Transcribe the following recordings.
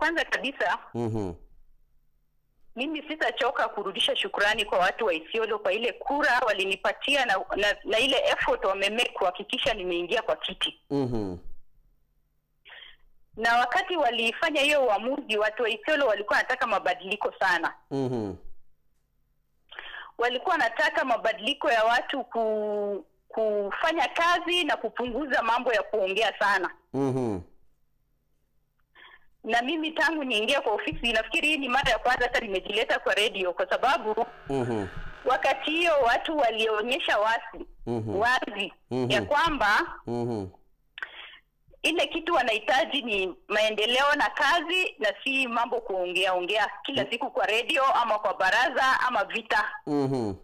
kwanza kabisa Mhm. mimi sitachoka kurudisha shukrani kwa watu wa Isiolo kwa ile kura walinipatia na, na, na ile effort wamemake kuhakikisha nimeingia kwa kiti. Mhm. Na wakati walifanya hiyo uamuzi, watu wa Isiolo walikuwa wanataka mabadiliko sana. Mhm. Walikuwa wanataka mabadiliko ya watu ku, kufanya kazi na kupunguza mambo ya kuongea sana. Mhm. Na mimi tangu niingia kwa ofisi, nafikiri hii ni mara ya kwanza hata nimejileta kwa redio, kwa sababu Mhm. wakati hiyo watu walionyesha wasi Mhm. wazi Mhm. ya kwamba Mhm. ile kitu wanahitaji ni maendeleo na kazi na si mambo kuongea ongea kila siku kwa redio ama kwa baraza ama vita. Mhm.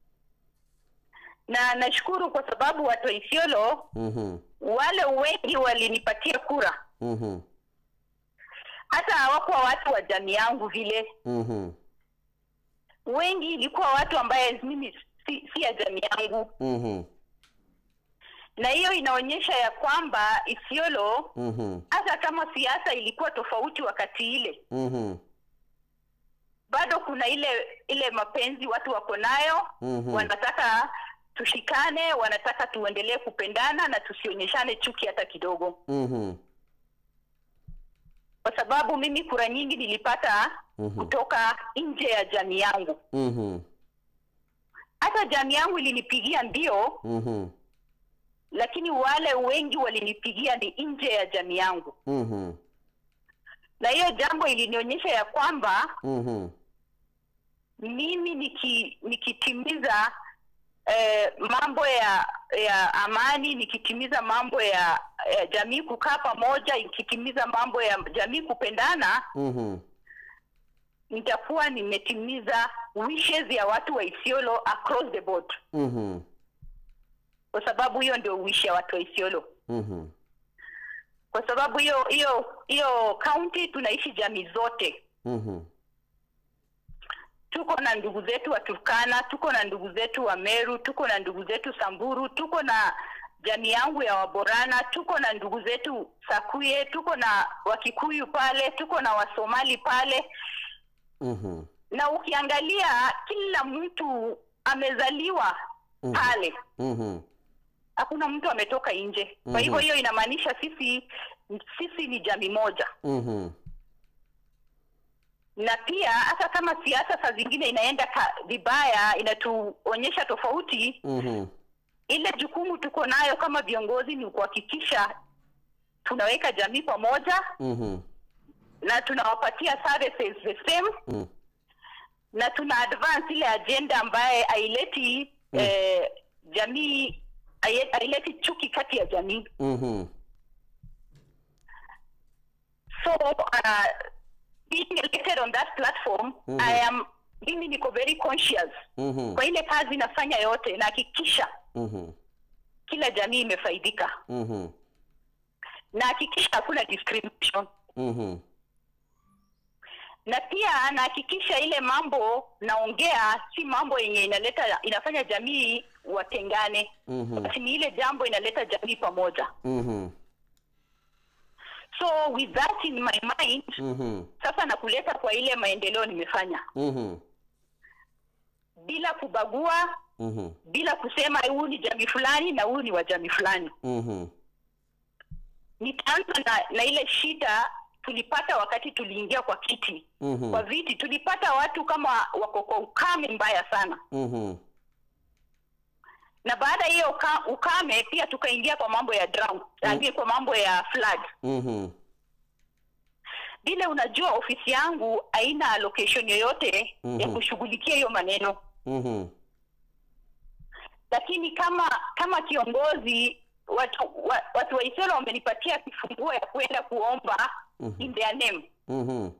Na nashukuru kwa sababu watu wa Isiolo Mhm. wale wengi walinipatia kura, Mhm. hata hawakuwa watu wa jamii yangu vile. Mhm. Wengi ilikuwa watu ambaye mimi si, si ya jamii yangu, Mhm. na hiyo inaonyesha ya kwamba Isiolo Mhm. hata kama siasa ilikuwa tofauti wakati ile, Mhm. bado kuna ile ile mapenzi watu wako nayo Mhm. wanataka tushikane, wanataka tuendelee kupendana na tusionyeshane chuki hata kidogo, Mhm. kwa sababu mimi kura nyingi nilipata Mhm. kutoka nje ya jamii yangu. Mhm. Hata jamii yangu ilinipigia ndio, Mhm. lakini wale wengi walinipigia ni nje ya jamii yangu, Mhm. na hiyo jambo ilinionyesha ya kwamba Mhm. mimi niki, nikitimiza eh, mambo ya ya amani, nikitimiza mambo ya, ya jamii kukaa pamoja, nikitimiza mambo ya jamii kupendana, Mhm. nitakuwa nimetimiza wishes ya watu wa Isiolo across the board, Mhm. kwa sababu hiyo ndio wish ya watu wa Isiolo, Mhm. kwa sababu hiyo hiyo hiyo county tunaishi jamii zote Mhm. tuko na ndugu zetu wa Turkana, tuko na ndugu zetu wa Meru, tuko na ndugu zetu Samburu, tuko na jamii yangu ya Waborana, tuko na ndugu zetu Sakuye, tuko na Wakikuyu pale, tuko na Wasomali pale, Mhm. na ukiangalia kila mtu amezaliwa Mhm. pale, Mhm. hakuna mtu ametoka nje. Kwa Mhm. hivyo hiyo inamaanisha sisi sisi ni jamii moja. Mhm. na pia hata kama siasa saa zingine inaenda ka- vibaya inatuonyesha tofauti Mhm. ile jukumu tuko nayo kama viongozi ni kuhakikisha tunaweka jamii pamoja Mhm. na tunawapatia services the same Mhm. na tuna advance ile agenda ambaye haileti Mm. eh, jamii hai- haileti chuki kati ya jamii Mhm. so uh, being elected on that platform Mhm. I am mimi niko very conscious Mhm. kwa ile kazi nafanya yote nahakikisha Mhm. kila jamii imefaidika Mhm. nahakikisha hakuna discrimination Mhm. na pia nahakikisha ile mambo naongea si mambo yenye inaleta inafanya jamii watengane Mhm. basi ni ile jambo inaleta jamii pamoja Mhm. so with that in my mind Mhm. sasa nakuleta kwa ile maendeleo nimefanya Mhm. bila kubagua Mhm. bila kusema huu ni jamii fulani na huu ni wa jamii fulani Mhm. nitaanza na, na ile shida tulipata wakati tuliingia kwa kiti Mhm. kwa viti tulipata watu kama wako kwa ukame mbaya sana Mhm. na baada ya hiyo uka- ukame pia tukaingia kwa mambo ya drought mm. kwa mambo ya flood Mhm. vile unajua ofisi yangu haina allocation yoyote Mhm. ya kushughulikia hiyo maneno Mhm. lakini kama kama kiongozi watu wa, watu wa Isiolo wamenipatia kifunguo ya kwenda kuomba Mhm. in their name Mhm.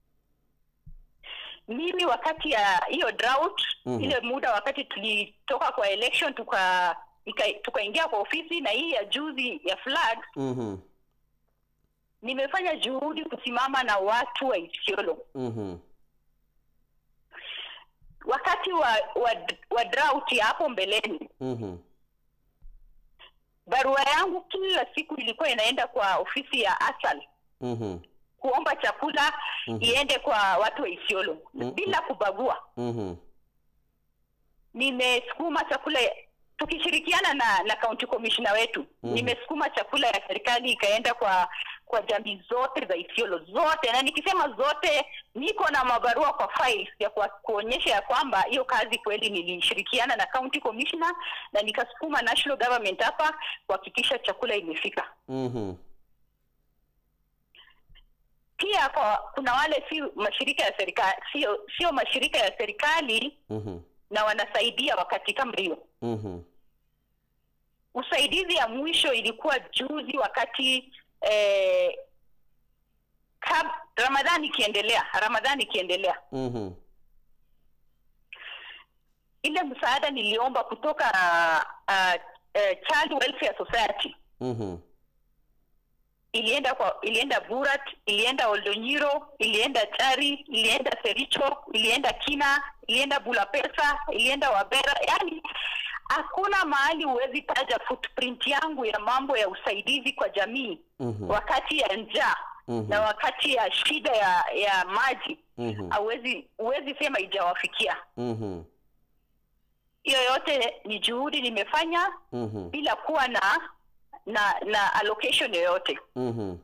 mimi wakati ya hiyo drought Mhm. ile muda wakati tulitoka kwa election tuka ika- tukaingia kwa ofisi na hii ya juzi ya flood Mhm. nimefanya juhudi kusimama na watu wa Isiolo Mhm. wakati wa wa, wa drought ya hapo mbeleni Mhm. barua yangu kila siku ilikuwa inaenda kwa ofisi ya asal Mhm. kuomba chakula Mhm. iende kwa watu wa Isiolo Mhm. bila kubagua. Mhm. Nimesukuma chakula tukishirikiana na na county commissioner wetu Mhm. nimesukuma chakula ya serikali ikaenda kwa kwa jamii zote za Isiolo zote, na nikisema zote, niko na mabarua kwa files ya kwa, kuonyesha ya kwamba hiyo kazi kweli nilishirikiana na county commissioner na nikasukuma national government hapa kuhakikisha chakula imefika. Mhm. Pia kwa kuna wale si mashirika ya serikali, sio sio mashirika ya serikali Mhm. na wanasaidia wakati kama hiyo. Mhm. Usaidizi ya mwisho ilikuwa juzi wakati eh, kab, Ramadhani ikiendelea, Ramadhani ikiendelea, Mhm. ile msaada niliomba kutoka uh, uh, Child Welfare Society Mhm. ilienda kwa ilienda Burat, ilienda Oldonyiro, ilienda Chari, ilienda Sericho, ilienda Kina, ilienda Bulapesa, ilienda Wabera. Yani hakuna mahali huwezi taja footprint yangu ya mambo ya usaidizi kwa jamii Mhm. wakati ya njaa Mhm. na wakati ya shida ya ya maji Mhm. hauwezi huwezi sema ijawafikia. Mhm. Hiyo yote ni juhudi nimefanya Mhm. bila kuwa na na na allocation yoyote. Mhm.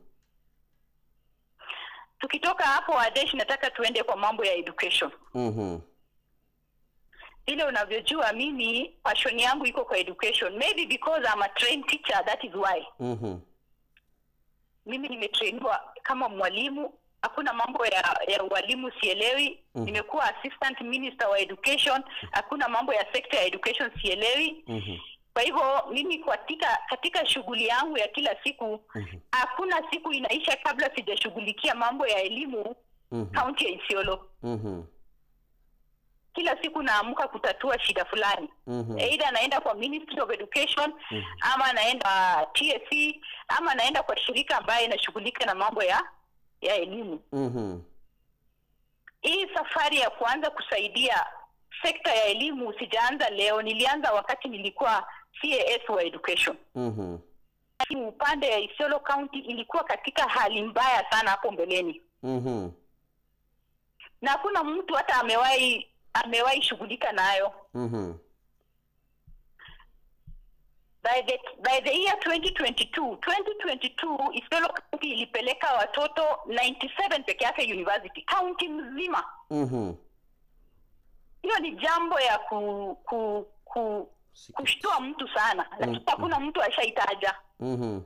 Tukitoka hapo Adesh, nataka tuende kwa mambo ya education. Mhm. Vile unavyojua mimi passion yangu iko kwa education, maybe because I'm a trained teacher, that is why Mhm. mimi nimetrainiwa kama mwalimu. Hakuna mambo ya ya ualimu sielewi. Mhm. Nimekuwa assistant minister wa education, hakuna mambo ya sector ya education sielewi. Mhm. Kwa hivyo mimi katika katika shughuli yangu ya kila siku Mhm. hakuna siku inaisha kabla sijashughulikia mambo ya elimu Mhm. kaunti ya Isiolo. Mhm. Kila siku naamka kutatua shida fulani, Mhm. either naenda kwa Ministry of Education Mhm. ama naenda TSC ama naenda kwa shirika ambaye inashughulika na mambo ya ya elimu. Mhm. Hii safari ya kuanza kusaidia sekta ya elimu sijaanza leo, nilianza wakati nilikuwa CAS wa education. Mhm. Upande ya Isiolo County ilikuwa katika hali mbaya sana hapo mbeleni, Mhm. na hakuna mtu hata amewahi amewahi shughulika nayo. Mhm. By the, by the year 2022 2022 Isiolo County ilipeleka watoto 97 peke yake university county mzima. Mhm. Hiyo ni jambo ya ku, ku, ku kushtua mtu sana, lakini Mm, hakuna mtu ashaitaja. Mhm.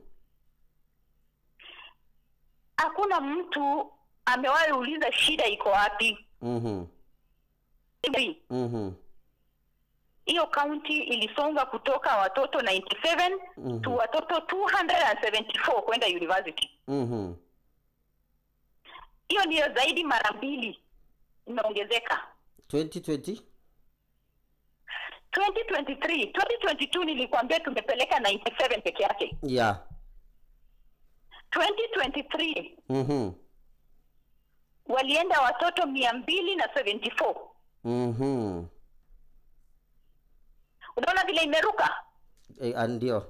Hakuna mtu amewahi uliza shida iko wapi. Mhm. Mhm. Hiyo kaunti ilisonga kutoka watoto 97 Mhm. to watoto 274 kwenda university. Mhm. Hiyo ndiyo zaidi mara mbili imeongezeka. 2020 2023 2022 nilikwambia tumepeleka 97 peke yake. yeah 2023 Mhm. walienda watoto mia mbili na 74. Mhm. Unaona vile imeruka Eh, ah, ndio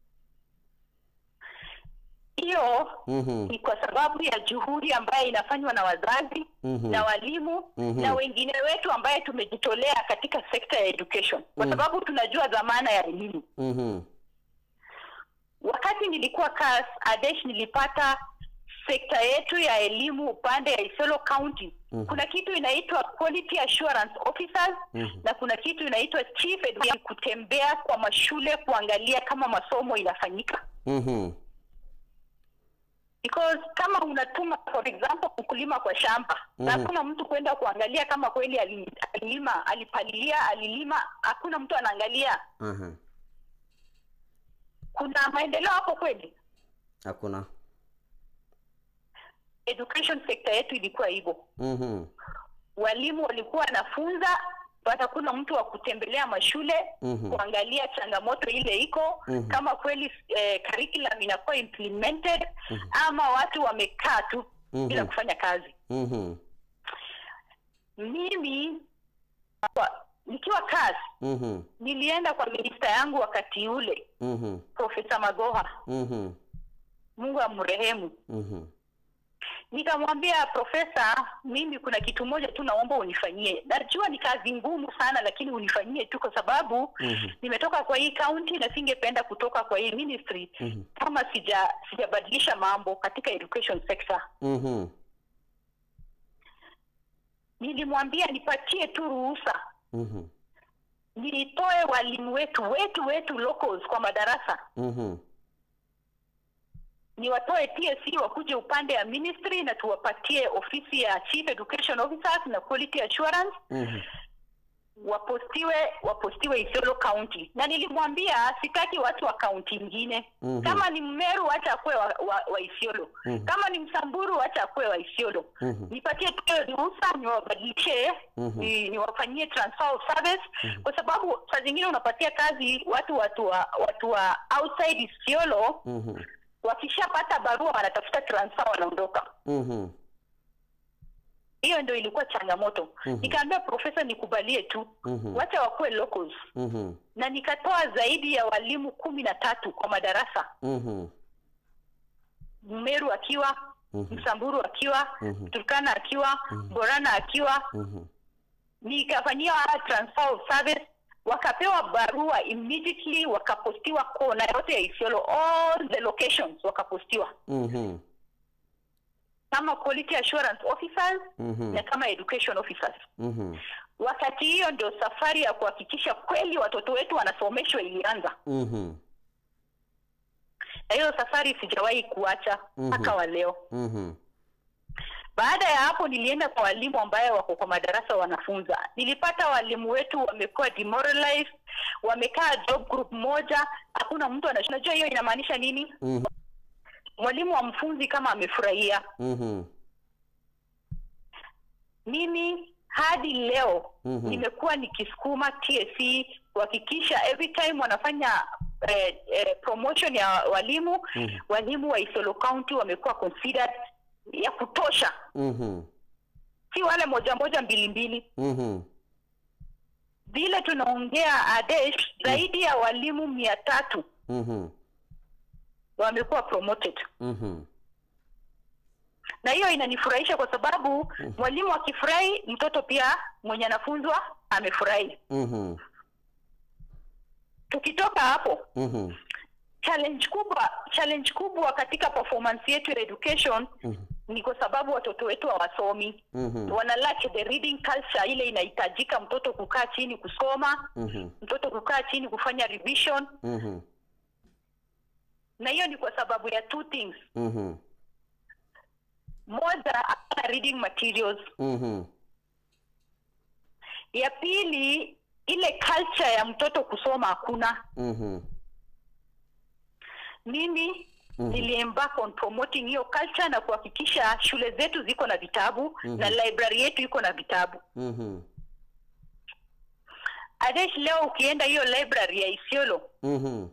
hiyo. Mhm. Ni kwa sababu ya juhudi ambayo inafanywa na wazazi Mhm. na walimu Mhm. na wengine wetu ambaye tumejitolea katika sekta ya education, kwa Mm. sababu tunajua dhamana ya elimu. Mhm. Wakati nilikuwa CAS Adesh, nilipata sekta yetu ya elimu upande ya Isiolo County. Mhm. Kuna kitu inaitwa quality assurance officers Mhm. na kuna kitu inaitwa chief education, kutembea kwa mashule kuangalia kama masomo inafanyika Mhm. because kama unatuma for example mkulima kwa shamba na Mhm. hakuna mtu kwenda kuangalia kama kweli ali- alilima alipalilia alilima hakuna mtu anaangalia Aha. kuna maendeleo hapo kweli Hakuna. education sector yetu ilikuwa hivyo Mhm. walimu walikuwa wanafunza but hakuna mtu wa kutembelea mashule Mhm. kuangalia changamoto ile iko Mhm. kama kweli eh, curriculum inakuwa implemented Mhm. ama watu wamekaa tu Mhm. bila kufanya kazi Mhm. mimi kwa, nikiwa kazi Mhm. nilienda kwa minista yangu wakati ule Mhm. profesa magoha Mhm. mungu amrehemu Mhm. nikamwambia profesa mimi kuna kitu moja tu naomba unifanyie najua ni kazi ngumu sana lakini unifanyie tu kwa sababu Mhm. nimetoka kwa hii county na singependa kutoka kwa hii ministry Mhm. kama sija sijabadilisha mambo katika education sector Mhm. nilimwambia nipatie tu ruhusa Mhm. nitoe walimu wetu wetu wetu locals kwa madarasa Mhm. niwatoe TSC wakuje upande ya ministry na tuwapatie ofisi ya chief education officers na quality assurance Mhm. wapostiwe wapostiwe Isiolo county na nilimwambia sitaki watu wa kaunti ingine Mhm. kama ni Mmeru wacha akuwe wa, wa, wa Isiolo Mhm. kama ni Msamburu wacha akuwe wa Isiolo Mhm. nipatie tu ruhusa niwabadilishe Mhm. ni, niwafanyie transfer of service kwa sababu saa zingine unapatia kazi watu watu wa watu wa outside Isiolo Mhm. wakishapata barua wanatafuta transfer wanaondoka Mhm. hiyo ndio ilikuwa changamoto Mhm. nikaambia profesa nikubalie tu Mhm. wacha wakuwe locals Mhm. na nikatoa zaidi ya walimu kumi na tatu kwa madarasa Mhm. Mmeru akiwa Mhm. Msamburu akiwa Mhm. Turkana akiwa Mhm. Borana akiwa Mhm. nikafanyia transfer of service wakapewa barua immediately wakapostiwa kona yote ya Isiolo all the locations wakapostiwa Mhm. kama quality assurance officers Mhm. na kama education officers Mhm. wakati hiyo ndio safari ya kuhakikisha kweli watoto wetu wanasomeshwa ilianza Mhm. na hiyo safari sijawahi kuacha Mhm. mpaka wa leo Mhm. baada ya hapo nilienda kwa walimu ambaye wako kwa madarasa wanafunza nilipata walimu wetu wamekuwa demoralized wamekaa job group moja hakuna mtu anajua unajua hiyo inamaanisha nini Mhm. mwalimu wa mfunzi kama amefurahia Mhm. mimi hadi leo Mhm. nimekuwa nikisukuma TSC kuhakikisha every time wanafanya eh, eh, promotion ya walimu Mhm. walimu wa Isiolo County wamekuwa considered ya kutosha Mhm. si wale moja moja mbili mbili Mhm. vile tunaongea Adesh zaidi ya walimu mia tatu Mhm. wamekuwa promoted Mhm. na hiyo inanifurahisha kwa sababu mwalimu akifurahi mtoto pia mwenye anafunzwa amefurahi Mhm. tukitoka hapo Mhm. challenge kubwa challenge kubwa katika performance yetu ya education Mhm. ni kwa sababu watoto wetu hawasomi Mhm. wana lack the reading culture ile inahitajika mtoto kukaa chini kusoma Mhm. mtoto kukaa chini kufanya revision Mhm. na hiyo ni kwa sababu ya two things Mhm. moja hakuna reading materials Mhm. ya pili ile culture ya mtoto kusoma hakuna Mhm. mimi Mhm. niliembark on promoting hiyo culture na kuhakikisha shule zetu ziko na vitabu Mhm. na library yetu iko na vitabu Mhm. Adesh, leo ukienda hiyo library ya Isiolo Mhm.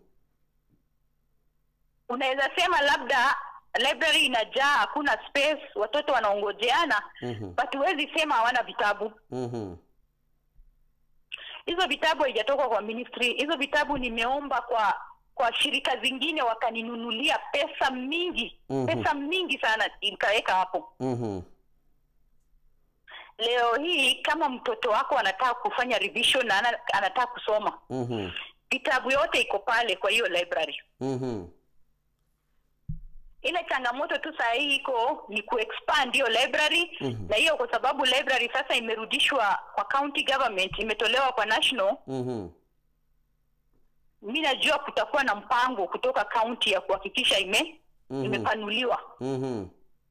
unaweza sema labda library inajaa hakuna space watoto wanaongojeana Mhm. but huwezi sema hawana vitabu Mhm. hizo vitabu haijatoka kwa ministry hizo vitabu nimeomba kwa kwa shirika zingine wakaninunulia pesa mingi Mhm. pesa mingi sana nikaweka hapo Mhm. leo hii kama mtoto wako anataka kufanya revision na ana- anataka kusoma Mhm. vitabu yote iko pale kwa hiyo library Mhm. ile changamoto tu saa hii iko ni kuexpand hiyo library Mhm. na hiyo kwa sababu library sasa imerudishwa kwa county government imetolewa kwa national Mhm. mi najua kutakuwa na mpango kutoka county ya kuhakikisha ime Mhm. imepanuliwa Mhm.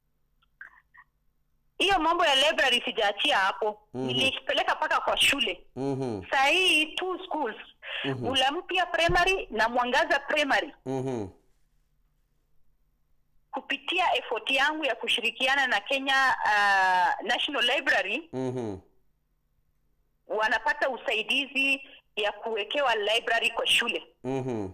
hiyo mambo ya library sijaachia hapo Mhm. nilipeleka mpaka kwa shule Mhm. saa hii two schools Mhm. ulampia primary na mwangaza primary Mhm. kupitia effort yangu ya kushirikiana na kenya uh, national library Mhm. wanapata usaidizi ya kuwekewa library kwa shule Mhm.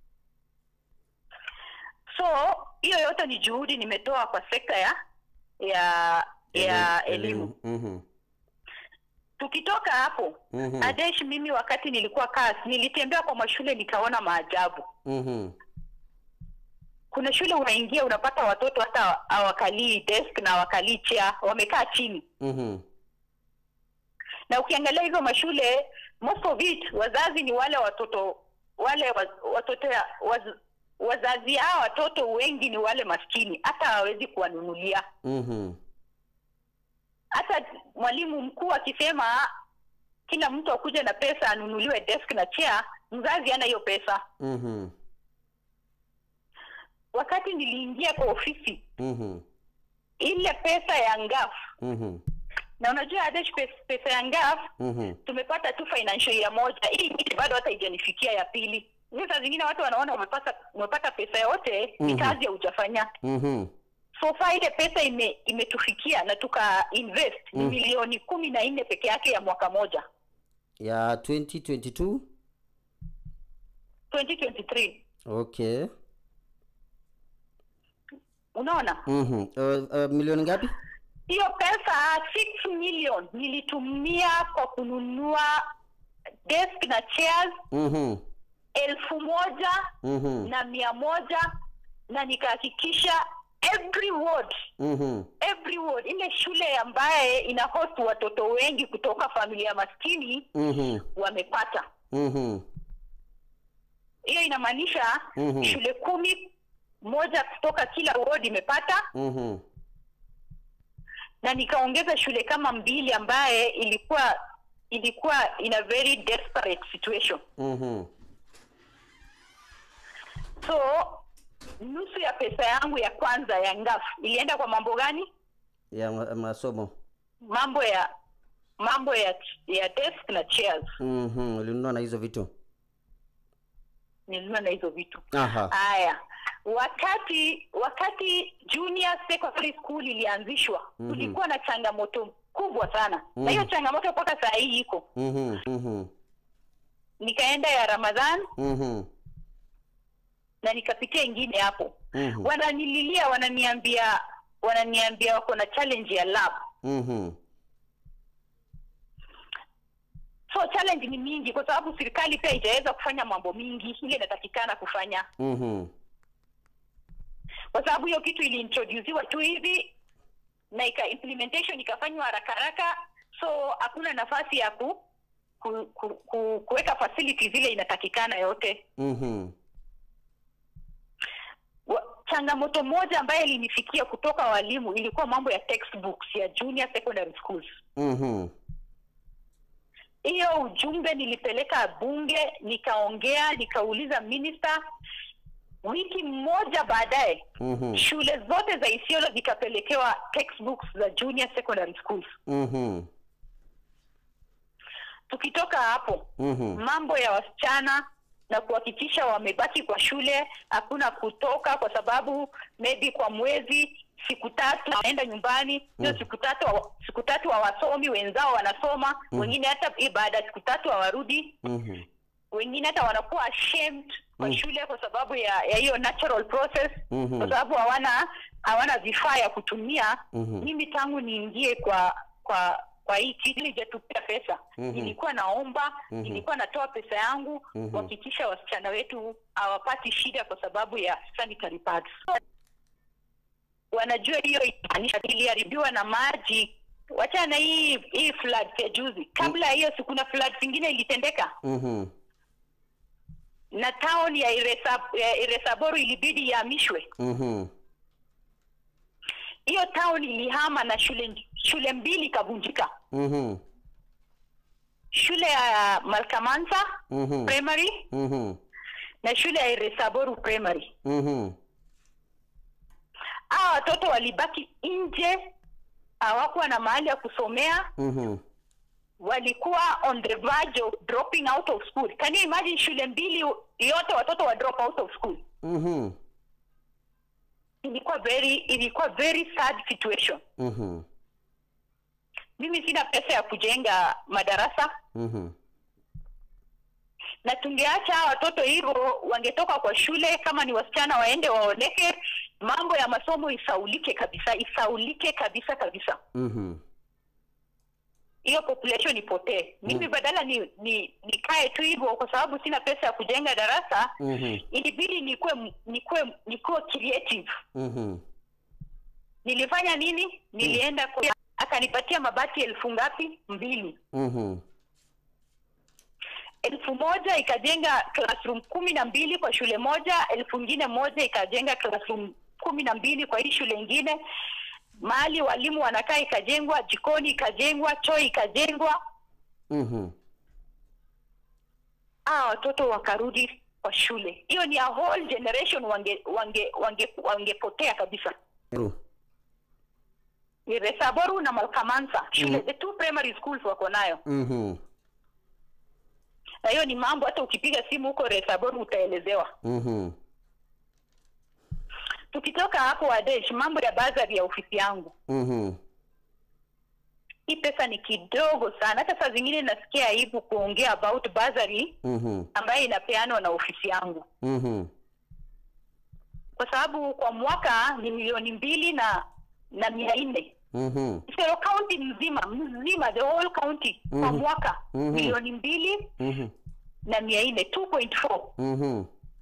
so hiyo yote ni juhudi nimetoa kwa sekta ya ya ya elimu Mhm. tukitoka hapo Mhm. adesh mimi wakati nilikuwa kas nilitembea kwa mashule nikaona maajabu Mhm. kuna shule unaingia unapata watoto hata hawakalii desk na hawakalii chair wamekaa chini Mhm. na ukiangalia hizo mashule most of it wazazi ni wale watoto wale wa- watoto ya- waz, wazazi hao watoto wengi ni wale maskini hata hawawezi kuwanunulia Mhm. hata mwalimu mkuu akisema kila mtu akuja na pesa anunuliwe desk na chair mzazi hana hiyo pesa Mhm. wakati niliingia kwa ofisi Mhm. ile pesa ya ngaf Mhm. na unajua Adesh, pesa, pesa ya ngaf Mhm. tumepata tu financial ya moja hii ingine bado hata haijanifikia ya pili Hiyo saa zingine watu wanaona umepata umepata pesa yote ni Mhm. kazi haujafanya Mhm. so far ile pesa ime imetufikia na tuka invest ni Mm. milioni kumi na nne peke yake ya mwaka moja ya 2022 2023 okay unaona Mhm. Uh, uh, milioni ngapi hiyo pesa 6 million nilitumia kwa kununua desk na chairs Mhm. elfu moja Mhm. na mia moja na nikahakikisha every ward Mhm. every ward ile shule ambaye ina host watoto wengi kutoka familia maskini Mhm. wamepata Mhm. hiyo inamaanisha Mhm. shule kumi moja kutoka kila ward imepata Mhm. na nikaongeza shule kama mbili ambaye ilikuwa ilikuwa in a very desperate situation Mhm. so nusu ya pesa yangu ya kwanza ya ngaf ilienda kwa mambo gani ya ma- masomo mambo ya mambo ya ya desk na chairs Mhm. ulinunua na hizo vitu nilinunua na hizo vitu aha haya wakati wakati junior secondary school ilianzishwa Mhm. kulikuwa na changamoto kubwa sana na hiyo Mhm. changamoto mpaka saa hii iko Mhm. Mhm. nikaenda ya ramadhan Mhm. na nikapitia ingine hapo Mhm. wananililia wananiambia wananiambia wako na challenge ya lab Mhm. so challenge ni mingi kwa sababu serikali pia itaweza kufanya mambo mingi ile inatakikana kufanya Mhm. kwa sababu hiyo kitu iliintroduciwa tu hivi na ika implementation ikafanywa haraka haraka so hakuna nafasi ya ku, ku, ku, ku kuweka facilities ile inatakikana yote Mhm. Wa- changamoto moja ambayo ilinifikia kutoka walimu ilikuwa mambo ya textbooks ya junior secondary schools Mhm. hiyo ujumbe nilipeleka bunge nikaongea nikauliza minister wiki moja baadaye Mhm. shule zote za isiolo zikapelekewa textbooks za junior secondary schools Mhm. tukitoka hapo Mhm. mambo ya wasichana na kuhakikisha wamebaki kwa shule hakuna kutoka kwa sababu maybe kwa mwezi siku tatu wanaenda nyumbani hiyo Mm. siku tatu hawa- siku tatu hawasomi wenzao wanasoma Mm. wengine hata hii baada ya siku tatu hawarudi Mhm. wengine hata wanakuwa ashamed kwa Mm. shule kwa sababu ya ya hiyo natural process Mhm. kwa sababu hawana hawana vifaa ya kutumia Mhm. mimi tangu niingie kwa kwa kwa hii kitu nilijatupia pesa Mhm. nilikuwa naomba Mhm. nilikuwa natoa pesa yangu Mhm. kuhakikisha wasichana wetu hawapati shida kwa sababu ya sanitary pads wanajua hiyo inamaanisha iliharibiwa na maji wachana na hii hii flood ya juzi kabla ya hiyo si kuna flood zingine ilitendeka Mhm. na town ya Iresa- ya iresaboru ilibidi ihamishwe Mhm. hiyo town ilihama na shule shule mbili ikavunjika Mhm. shule ya malkamansa Mhm. primary Mhm. na shule ya iresaboru primary Mhm. hawa watoto walibaki nje hawakuwa na mahali ya kusomea Mhm. walikuwa on the verge of dropping out of school can you imagine shule mbili yote watoto wa drop out of school Mhm. ilikuwa very ilikuwa very sad situation Mhm. mimi sina pesa ya kujenga madarasa Mhm. na tungeacha hawa watoto hivyo wangetoka kwa shule kama ni wasichana waende waoleke mambo ya masomo isaulike kabisa isaulike kabisa kabisa Mhm. hiyo population ipotee mimi badala ni, ni nikae tu hivyo kwa sababu sina pesa ya kujenga darasa Mhm. ilibidi nikuwe nikuwe nikuwe creative Mhm. nilifanya nini nilienda kwa akanipatia mabati elfu ngapi mbili Mhm. elfu moja ikajenga classroom kumi na mbili kwa shule moja elfu ingine moja ikajenga classroom kumi na mbili kwa hii shule ingine mahali walimu wanakaa ikajengwa jikoni ikajengwa choo ikajengwa Mhm. aa watoto wakarudi kwa shule hiyo ni a whole generation wange wange wange wangepotea kabisa Ru. Ni resaboru na malkamansa shule the two primary schools wako nayo Mhm. na hiyo ni mambo hata ukipiga simu huko resaboru utaelezewa Mhm. tukitoka hapo wadesh mambo ya bazari ya ofisi yangu Mhm. hii pesa ni kidogo sana hata saa zingine nasikia aibu kuongea about bazari Mhm. ambayo inapeanwa na ofisi yangu Mhm. kwa sababu kwa mwaka ni milioni mbili na na mia nne Mhm. Isero county mzima mzima the whole county kwa Mhm. mwaka Mhm. milioni mbili Mhm. na mia nne 2.4 Mhm.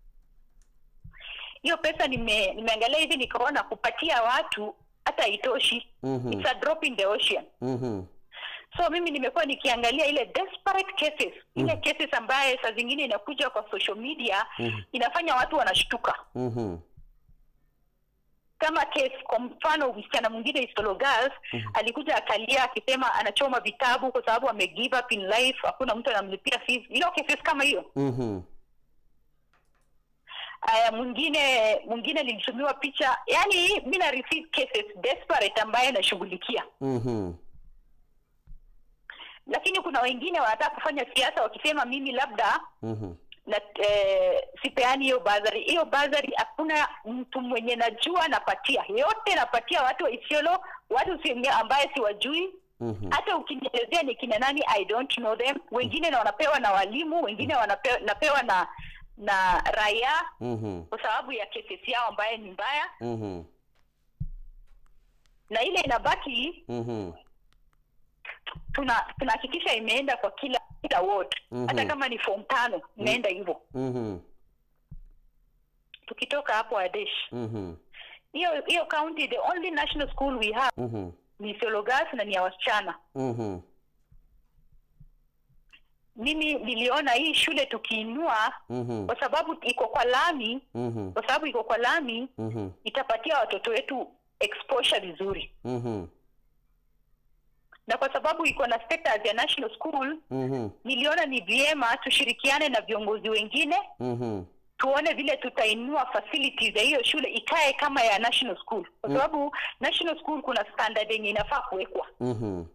hiyo pesa nime, nimeangalia hivi nikaona kupatia watu hata haitoshi Mhm. it's a drop in the ocean Mhm. so mimi nimekuwa nikiangalia ile desperate cases ile cases ambaye saa zingine inakuja kwa social media Mhm. inafanya watu wanashtuka Mhm. kama case kwa mfano msichana mwingine Isolo Girls alikuja akalia akisema anachoma vitabu kwa sababu ame give up in life hakuna mtu anamlipia fees hiyo cases kama hiyo Mhm. aya mwingine mwingine nilitumiwa picha yani mi na receive cases desperate ambaye nashughulikia Mhm. lakini kuna wengine wanataka kufanya siasa wakisema mimi labda Mhm. na eh, sipeani hiyo bazari hiyo bazari hakuna mtu mwenye najua napatia yote napatia watu wa Isiolo watu si ambaye siwajui Mhm. hata ukinielezea ni kina nani i don't know them wengine na wanapewa na walimu wengine wanapewa napewa na na raia Mhm. kwa sababu ya kesi yao ambaye ni mbaya Mhm. na ile inabaki Mhm. tuna tunahakikisha imeenda kwa kila kila ward Mhm. hata kama ni form tano imeenda hivyo Mhm. tukitoka hapo adesh Mhm. hiyo hiyo county the only national school we have Mhm. ni Isiologas na ni ya wasichana Mhm. mimi niliona hii shule tukiinua Mhm. kwa sababu iko kwa lami Mhm. kwa sababu iko kwa lami Mhm. itapatia watoto wetu exposure vizuri Mhm. na kwa sababu iko na status ya national school Mhm. niliona ni vyema tushirikiane na viongozi wengine Mhm. tuone vile tutainua facilities ya hiyo shule ikae kama ya national school kwa sababu national school kuna standard yenye inafaa kuwekwa Mhm.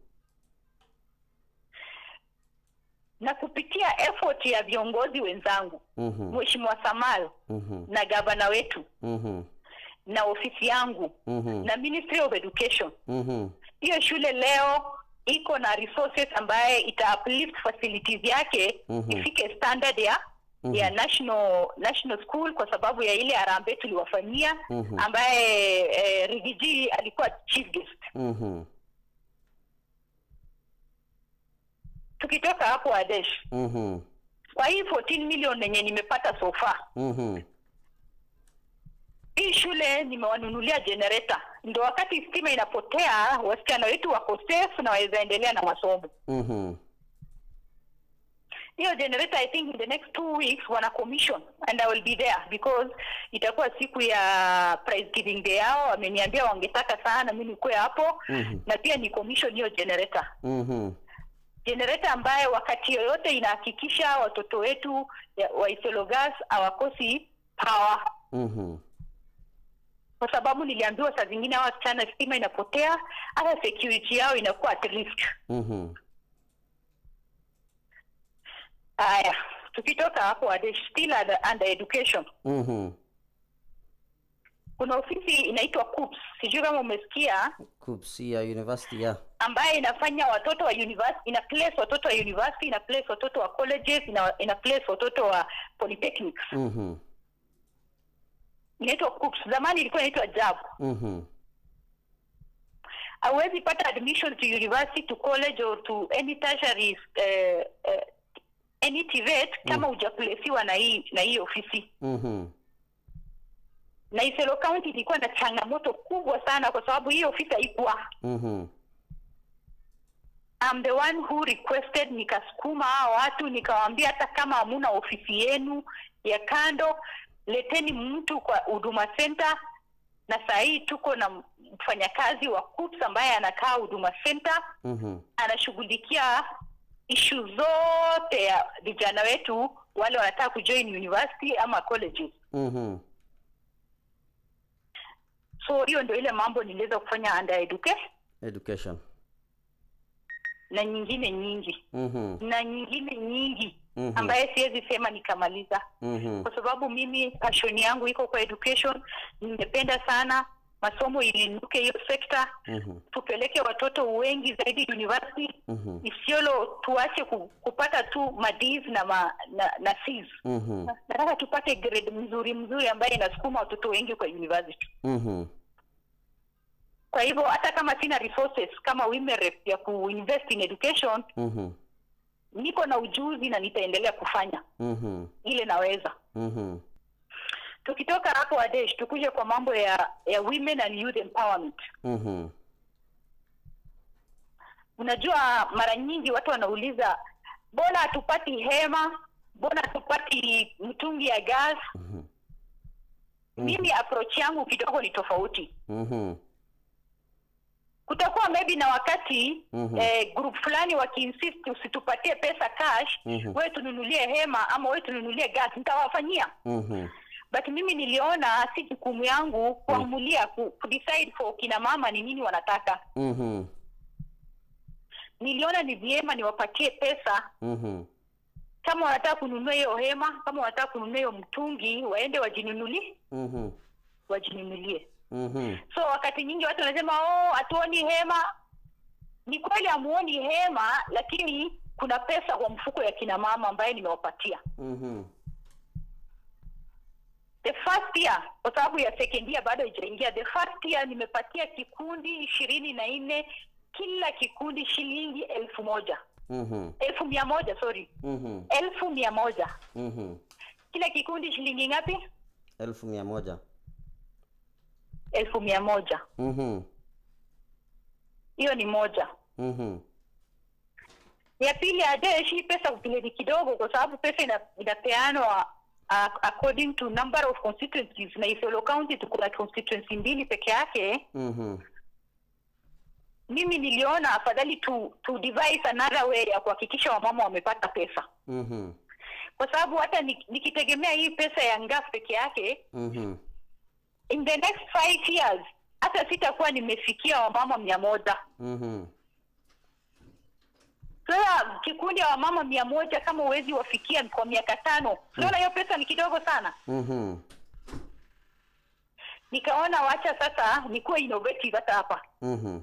na kupitia effort ya viongozi wenzangu Mhm. mheshimiwa Samal Mhm. na gavana wetu Mhm. na ofisi yangu Mhm. na Ministry of Education Mhm. hiyo shule leo iko na resources ambaye ita uplift facilities yake Mhm. ifike standard ya Mhm. ya national national school kwa sababu ya ile harambee tuliwafanyia Mhm. ambaye eh, Rigiji alikuwa chief guest. Mhm. Tukitoka hapo Adesh, Mhm. kwa hii 14 million yenye nimepata so far, Mhm. hii shule nimewanunulia generator, ndo wakati stima inapotea wasichana wetu wako safe na waweza endelea na masomo. Mhm. hiyo generator i think in the next two weeks wana commission and i will be there because itakuwa siku ya prize giving day yao wameniambia wangetaka sana mi nikuwe hapo Mhm. na pia ni commission hiyo generator Mhm. generator ambaye wakati yoyote inahakikisha watoto wetu ya- wa Isiolo Gas hawakosi power Mhm. kwa sababu niliambiwa saa zingine hawa wasichana stima inapotea hata security yao inakuwa at risk Mhm. haya tukitoka hapo Adesh, still under, under education Mhm. kuna ofisi inaitwa CUPS sijui kama umesikia Kupsi ya university ya. ambaye inafanya watoto wa university ina place watoto wa university ina place watoto wa colleges ina, ina place watoto wa polytechnics Mhm. inaitwa CUPS zamani ilikuwa inaitwa JAB Mhm. hauwezi pata admission to university to college or to any tertiary eh, eh, any TVET kama hujaplesiwa na hii na hii ofisi Mhm. na Isolo County ilikuwa na changamoto kubwa sana kwa sababu hii ofisi haikuwa Mhm. I'm the one who requested, nikasukuma hao watu nikawaambia, hata kama hamuna ofisi yenu ya kando, leteni mtu kwa huduma center. Na saa hii tuko na mfanyakazi wa KUPS ambaye anakaa huduma center, Mhm. anashughulikia ishu zote ya vijana wetu wale wanataka kujoin university ama colleges. Mhm. So hiyo ndio ile mambo niliweza kufanya under education Education. na nyingine nyingi Mhm. na nyingine nyingi Mhm. ambaye siwezi sema nikamaliza Mhm. kwa sababu mimi passion yangu iko kwa education. Nimependa sana masomo iliinuke hiyo sekta, Mhm. tupeleke watoto wengi zaidi university. Mhm. Isiolo tuache ku, kupata tu madis na ma, na, na Cs. Mhm. Nataka tupate grade mzuri mzuri ambaye inasukuma watoto wengi kwa university. Mhm. Kwa hivyo hata kama sina resources kama women rep ya kuinvest in education, Mhm. niko na ujuzi na nitaendelea kufanya Mhm. ile naweza. Mhm. Tukitoka hapo Adesh, tukuje kwa mambo ya ya women and youth empowerment. Mhm. Unajua, mara nyingi watu wanauliza mbona hatupati hema, mbona hatupati mtungi ya gas? Mhm. Mimi approach yangu kidogo ni tofauti. Mhm. Kutakuwa maybe na wakati Mhm. eh, group fulani wakiinsist usitupatie pesa cash, Mhm. wewe tununulie hema ama wewe tununulie gas, nitawafanyia Mhm. but mimi niliona si jukumu yangu kuamulia ku, kudecide for kina mama ni nini wanataka. Mhm. Niliona ni vyema niwapatie pesa Mhm. kama wanataka kununua hiyo hema, kama wanataka kununua hiyo mtungi, waende wajinunulie Mhm. wajinunulie. Mhm. So wakati nyingi watu wanasema oh, hatuoni hema. Ni kweli hamuoni hema, lakini kuna pesa kwa mfuko ya kina mama ambaye nimewapatia Mhm. the first year, kwa sababu ya second year bado haijaingia. The first year nimepatia kikundi ishirini na nne kila kikundi shilingi elfu moja Mhm. elfu mia moja sorry, Mhm. elfu mia moja Mhm. kila kikundi shilingi ngapi? Elfu mia moja. elfu mia moja Mhm. hiyo ni moja. Mhm. Ya pili Adesh, hii pesa vile ni kidogo, kwa sababu pesa ina, inapeanwa uh, according to number of constituencies, na Isiolo County tuko na constituency mbili peke yake. Mhm. Mimi niliona afadhali tu, tu devise another way ya kuhakikisha wamama wamepata pesa, Mhm. kwa sababu hata ni- nikitegemea hii pesa ya ngaf peke yake Mhm. in the next five years hata sitakuwa nimefikia wamama mia moja. Mhm. Sasa kikundi ya wamama mia moja kama uwezi wafikia kwa miaka tano, unaona hiyo pesa ni kidogo sana. Mhm. Nikaona wacha sasa nikuwe innovative hata hapa, Mhm.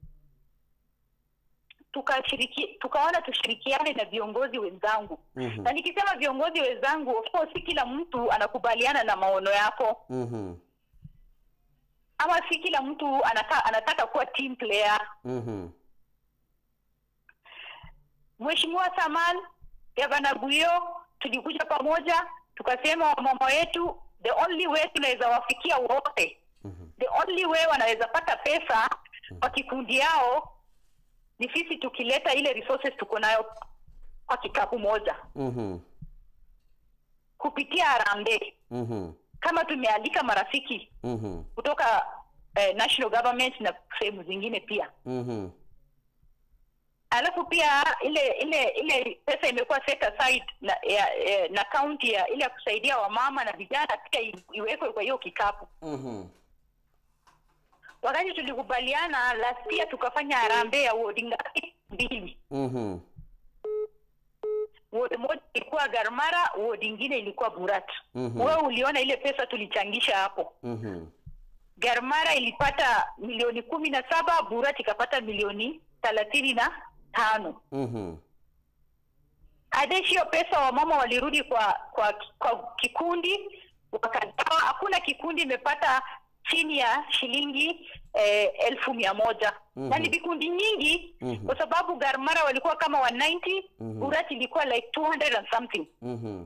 tukashiriki tukaona tushirikiane na viongozi wenzangu Mhm. na nikisema viongozi wenzangu, of course si kila mtu anakubaliana na maono yako, Mhm. ama si kila mtu anaka, anataka kuwa team player. Mhm. Mheshimiwa Saman, Gavana Guyo, tulikuja pamoja tukasema wamama wetu, the only way tunaweza wafikia wote, Mhm. the only way wanaweza pata pesa kwa kikundi yao ni sisi tukileta ile resources tuko nayo kwa kikapu moja Mhm. kupitia harambee, Mhm. kama tumealika marafiki Mhm. kutoka eh, national government na sehemu zingine pia. Mhm. Alafu pia ile ile ile pesa imekuwa set aside na ya, eh, na county ya ile ya kusaidia wamama na vijana pia i- iwekwe kwa hiyo kikapu. Mhm. Wakati tulikubaliana last year tukafanya harambee ya wodi ngapi? Mbili. Mhm. Wodi moja ilikuwa Garmara, wodi ingine ilikuwa Burat. Mhm. Wewe uliona ile pesa tulichangisha hapo. Mhm. Garmara ilipata milioni kumi na saba, Burat ikapata milioni thelathini na tano. Mhm. Adesh, hiyo pesa wamama walirudi kwa kwa kwa kikundi wakagawa. Hakuna kikundi imepata chini ya shilingi eh, elfu mia moja Mhm. na ni vikundi nyingi Mhm. kwa sababu Garmara walikuwa kama 190 Mhm. Urat ilikuwa like 200 and something Mhm.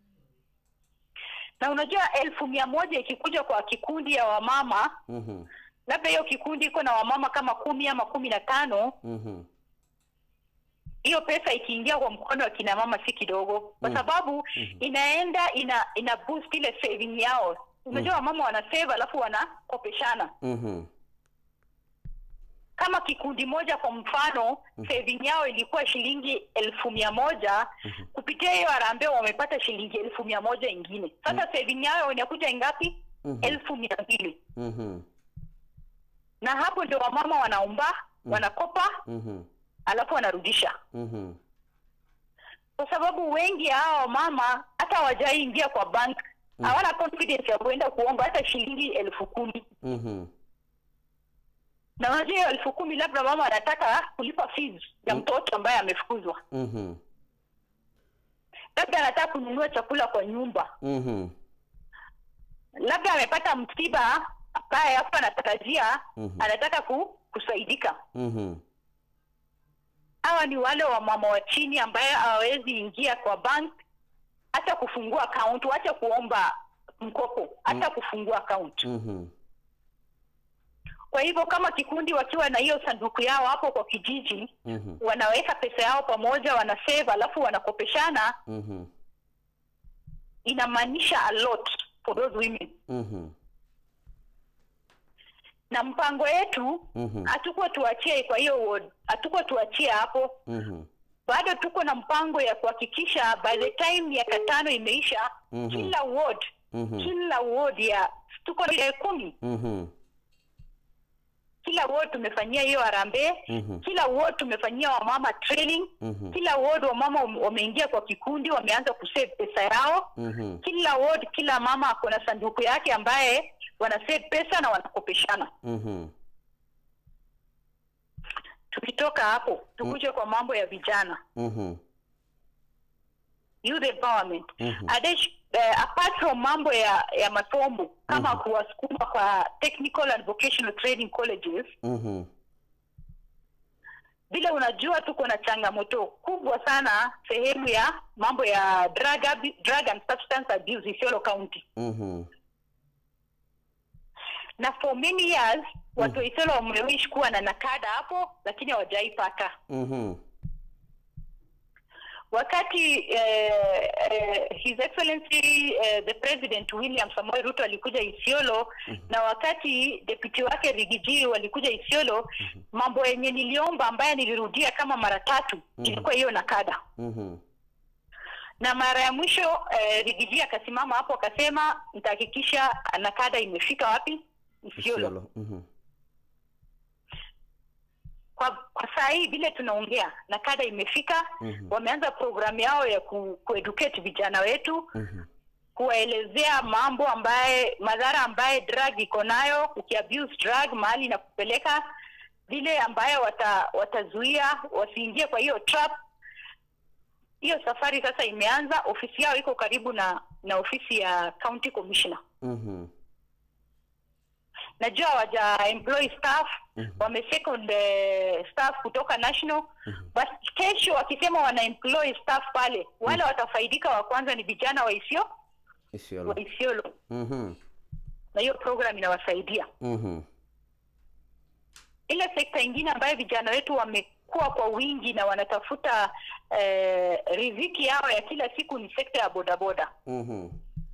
na unajua elfu mia moja ikikuja kwa kikundi ya wamama Mhm. labda hiyo kikundi iko na wamama kama kumi ama kumi na tano Mhm. hiyo pesa ikiingia kwa mkono wa kina mama si kidogo kwa Mm. sababu Mhm. inaenda ina ina boost ile saving yao unajua wamama wana save alafu wanakopeshana Mhm. kama kikundi moja kwa mfano saving yao ilikuwa shilingi elfu mia moja kupitia hiyo harambee wamepata shilingi elfu mia moja ingine sasa saving yao inakuja ingapi Mhm. elfu mia mbili Mhm. na hapo ndio wamama wanaomba wanakopa Mhm. alafu wanarudisha Mhm. kwa sababu wengi hao wamama hata hawajaingia kwa bank hawana confidence ya kuenda kuomba hata shilingi elfu kumi Mhm. na unajua hiyo elfu kumi labda mama anataka kulipa fees ya Mm. mtoto ambaye amefukuzwa Mhm. labda anataka kununua chakula kwa nyumba Mhm. labda amepata msiba ambaye hapo anatarajia Mhm. anataka ku, kusaidika Mhm. hawa ni wale wa mama wa chini ambaye hawawezi ingia kwa bank hata kufungua account wacha kuomba mkopo hata kufungua account Mhm. kwa hivyo kama kikundi wakiwa na hiyo sanduku yao hapo kwa kijiji Mhm. wanaweka pesa yao pamoja wana save alafu wanakopeshana Mhm. inamaanisha a lot for those women Mhm. na mpango yetu Mhm. hatukuwa tuachie kwa hiyo ward hatukuwa tuachie hapo Mhm. bado tuko na mpango ya kuhakikisha by the time miaka tano imeisha Mhm. kila ward Mhm. kila ward ya tuko na kumi Mhm. kila ward tumefanyia hiyo harambee Mhm. kila ward tumefanyia wamama training Mhm. kila ward wamama wame- wameingia kwa kikundi wameanza kusave pesa yao Mhm. kila ward kila mama ako na sanduku yake ambaye wana save pesa na wanakopeshana Mhm. tukitoka hapo tukuje kwa mambo ya vijana Mhm. youth empowerment Mhm. Adesh, uh, apart from mambo ya ya masomo kama Mhm. kuwasukuma kwa technical and vocational training colleges Mhm. vile unajua tuko na changamoto kubwa sana sehemu ya mambo ya drug, abu- drug and substance abuse Isiolo County Mhm. na for many years watu wa Isiolo wamewish kuwa na nakada hapo lakini hawajaipata Mhm. wakati eh, eh, his excellency eh, the president William Samoei Ruto alikuja Isiolo na wakati deputy wake Rigiji walikuja Isiolo mambo yenye niliomba ambaye nilirudia kama mara tatu ilikuwa hiyo nakada Mhm. na mara ya mwisho eh, Rigiji akasimama hapo akasema nitahakikisha nakada imefika wapi Isiolo Isiolo. Mhm. kwa, kwa saa hii vile tunaongea nakada imefika Mhm. wameanza programu yao ya ku, kueducate vijana wetu Mhm. kuwaelezea mambo ambaye madhara ambaye drug iko nayo ukiabuse drug mahali na kupeleka vile ambayo wata, watazuia wasiingie kwa hiyo trap hiyo safari sasa imeanza ofisi yao iko karibu na na ofisi ya county commissioner Mhm. najua waja employ staff Mhm. wame second eh, staff kutoka national basi kesho wakisema wana employ staff pale wale watafaidika wa kwanza ni vijana wa isio Isiolo. wa isiolo Mhm. na hiyo program inawasaidia Mhm. ile sekta ingine ambayo vijana wetu wamekuwa kwa wingi na wanatafuta eh, riziki yao ya kila siku ni sekta ya bodaboda Mhm.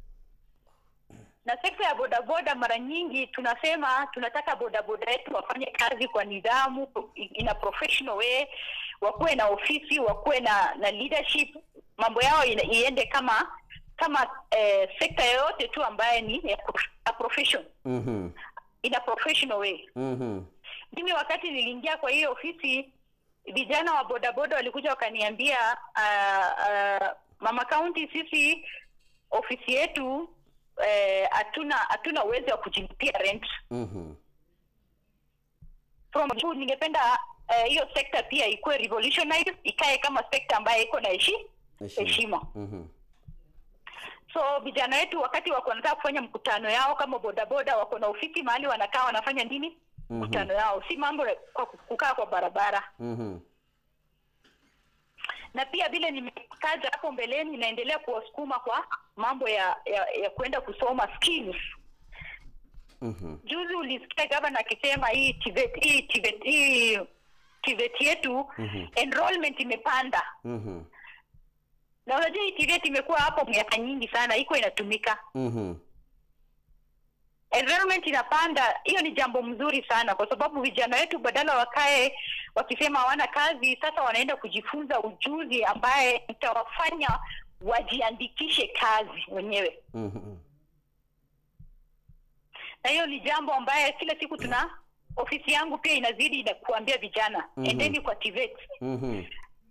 na sekta ya bodaboda mara nyingi tunasema tunataka bodaboda yetu wafanye kazi kwa nidhamu in a professional way wakuwe na ofisi wakuwe na na leadership mambo yao ina- iende kama kama eh, sekta yoyote tu ambaye ni ya prof- a profession Mhm. in a professional way Mhm. mimi wakati niliingia kwa hiyo ofisi vijana wa bodaboda walikuja wakaniambia uh, uh, mama county sisi ofisi yetu eh, hatuna hatuna uwezo wa kujilipia rent Mhm. from juu ningependa eh, hiyo sekta pia ikuwe revolutionized ikae kama sekta ambayo iko na heshi Heshima. heshima Mhm. so vijana wetu wakati wako wanataka kufanya mkutano yao kama bodaboda wako na ofisi mahali wanakaa wanafanya nini Mhm. mkutano yao si mambo ya kwa kukaa kwa barabara Mhm. na pia vile nimetaja hapo mbeleni inaendelea kuwasukuma kwa mambo ya ya, ya kwenda kusoma skills Mhm. juzi ulisikia gavana akisema hii TVET hii TVET hii TVET yetu Mhm. enrollment imepanda Mhm. na unajua hii TVET imekuwa hapo miaka nyingi sana iko inatumika Mhm. enrollment inapanda hiyo ni jambo mzuri sana kwa sababu vijana wetu badala wakae wakisema hawana kazi sasa wanaenda kujifunza ujuzi ambaye itawafanya wajiandikishe kazi wenyewe Mhm. na hiyo ni jambo ambaye kila siku tuna ofisi yangu pia inazidi na kuambia vijana Mhm. endeni kwa TVET Mhm.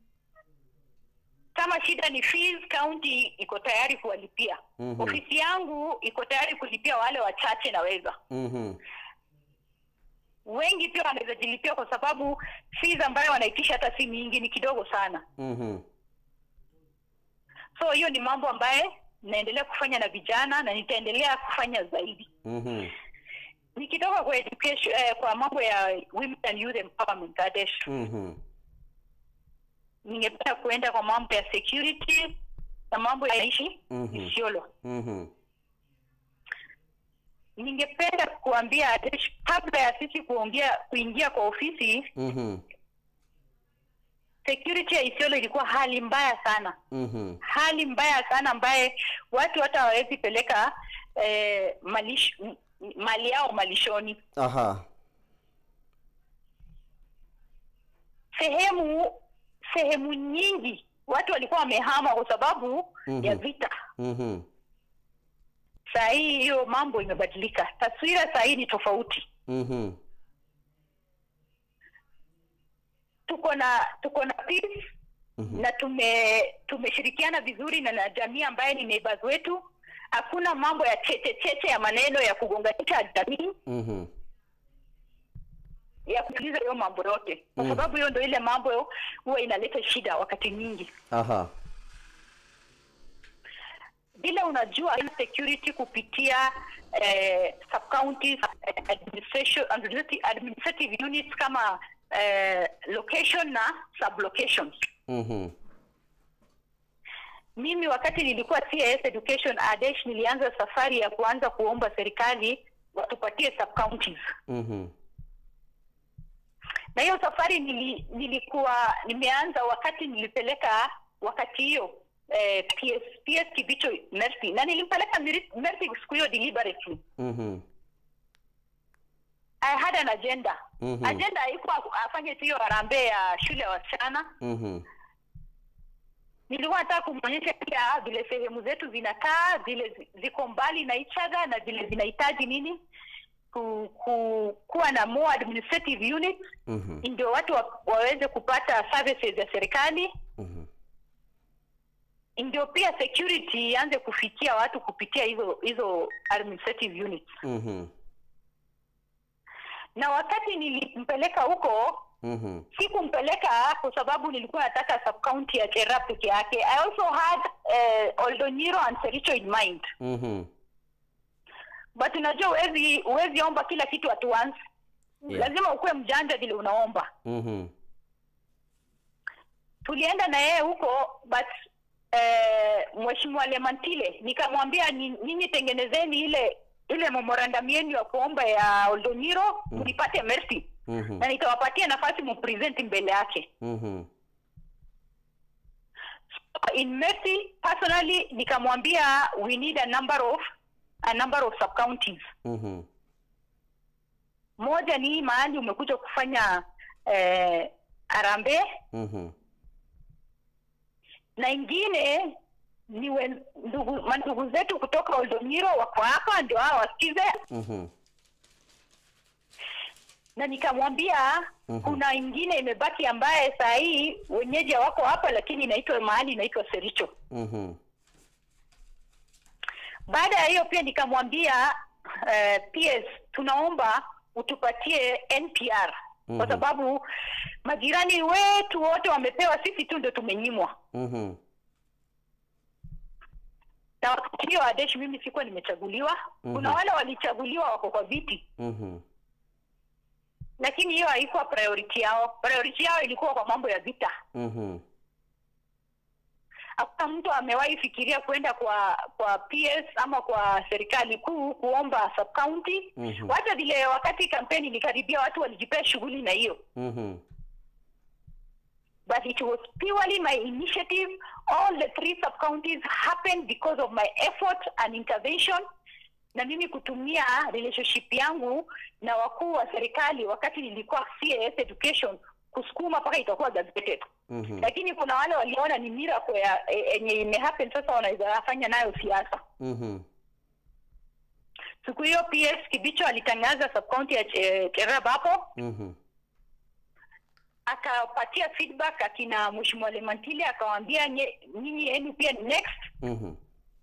kama shida ni fees county iko tayari kuwalipia Mhm. ofisi yangu iko tayari kulipia wale wachache naweza Mhm. wengi pia wanaweza jilipia kwa sababu fees ambayo wanaitisha hata si mingi ni kidogo sana Mhm. so hiyo ni mambo ambaye naendelea kufanya na vijana na nitaendelea kufanya zaidi Mhm. nikitoka kwa education eh, kwa mambo ya women and youth empowerment Adesh Mhm. ningependa kuenda kwa mambo ya security na mambo ya ishi Mhm. Isiolo Mhm. ningependa kuambia Adesh kabla ya sisi kuongea kuingia kwa ofisi Mhm. security ya Isiolo ilikuwa hali mbaya sana Mhm. hali mbaya sana ambaye watu hata hawawezi peleka eh, malish, m- mali yao malishoni Aha. sehemu sehemu nyingi watu walikuwa wamehama kwa sababu Mhm. ya vita Mhm. saa hii hiyo mambo imebadilika taswira saa hii ni tofauti Mhm. tuko na tuko na peace Mhm. na tume tumeshirikiana vizuri na na jamii ambaye ni neighbors wetu hakuna mambo ya cheche cheche ya maneno ya kugonganisha jamii Mhm. ya kutuliza hiyo mambo yote kwa Mm. sababu hiyo ndo ile mambo huwa inaleta shida wakati nyingi Aha. vile unajua security kupitia eh, sub counties eh, administration administrative, administrative units kama eh, location na sub locations Mhm. mimi wakati nilikuwa CIS education adesh nilianza safari ya kuanza kuomba serikali watupatie sub counties Mhm. na hiyo safari nili, nilikuwa nimeanza wakati nilipeleka wakati hiyo eh, PS, PS Kibicho Mercy na nilimpeleka Miri- Mercy siku hiyo deliberately Mhm. I had an agenda Mhm. agenda haikuwa afanye tu hiyo harambee ya shule ya wasichana Mhm. nilikuwa nataka kumwonyesha pia vile sehemu zetu zinakaa vile zi- ziko mbali na each other na vile zinahitaji nini ku, ku, kuwa na more administrative units Mhm. ndio watu wa, waweze kupata services ya serikali Mhm. ndio pia security ianze kufikia watu kupitia hizo hizo administrative units Mhm. na wakati nilimpeleka huko Mhm. sikumpeleka kwa sababu nilikuwa nataka sub county ya Chera peke yake i also had uh, Oldonyiro and Sericho in mind Mhm. but unajua huwezi huwezi omba kila kitu at once Yeah. lazima ukuwe mjanja vile unaomba Mhm. tulienda na yeye huko but eh, mheshimiwa Lemantile nikamwambia ni- nyinyi tengenezeni ile ile memorandum yenu ya kuomba ya Oldonyiro Mm. mlipate mercy Mhm. na nitawapatia nafasi mupresent mbele yake Mhm. in mercy personally nikamwambia we need a number of a number of sub counties Mhm. moja ni hii mahali umekuja kufanya eh, arambe Mhm. na ingine ni wen- ndugu mandugu zetu kutoka Oldonyiro wako hapa ndio hao wasikize Mhm. na nikamwambia Mhm. kuna ingine imebaki ambaye saa hii wenyeji wako hapa lakini inaitwa mahali inaitwa Sericho Mhm. baada ya hiyo pia nikamwambia uh, PS tunaomba utupatie NPR Mhm. kwa sababu majirani wetu wote wamepewa, sisi tu ndio tumenyimwa. Mhm. na wakati hiyo Adesh mimi sikuwa nimechaguliwa. Kuna Mhm. wale walichaguliwa wako kwa viti, Mhm. lakini hiyo haikuwa priority yao. Priority yao ilikuwa kwa mambo ya vita. Mhm. Hakuna mtu amewahi fikiria kwenda kwa kwa PS ama kwa serikali kuu kuomba sub county. Mhm. Hata vile wakati kampeni ilikaribia, watu walijipea shughuli na hiyo Mhm. but it was purely my initiative. All the three sub counties happened because of my effort and intervention, na mimi kutumia relationship yangu na wakuu wa serikali wakati nilikuwa CAS education kusukuma mpaka itakuwa gazetted. Mhm. Lakini kuna wale waliona ni miracle ya e- yenye imehappen, sasa wanaweza fanya nayo siasa. Mhm. Siku hiyo PS Kibicho alitangaza sub county ya Che- Cherab hapo Mhm. akapatia feedback akina Mheshimiwa Lemantile akawaambia nye- nyinyi yenu pia ni next Mhm.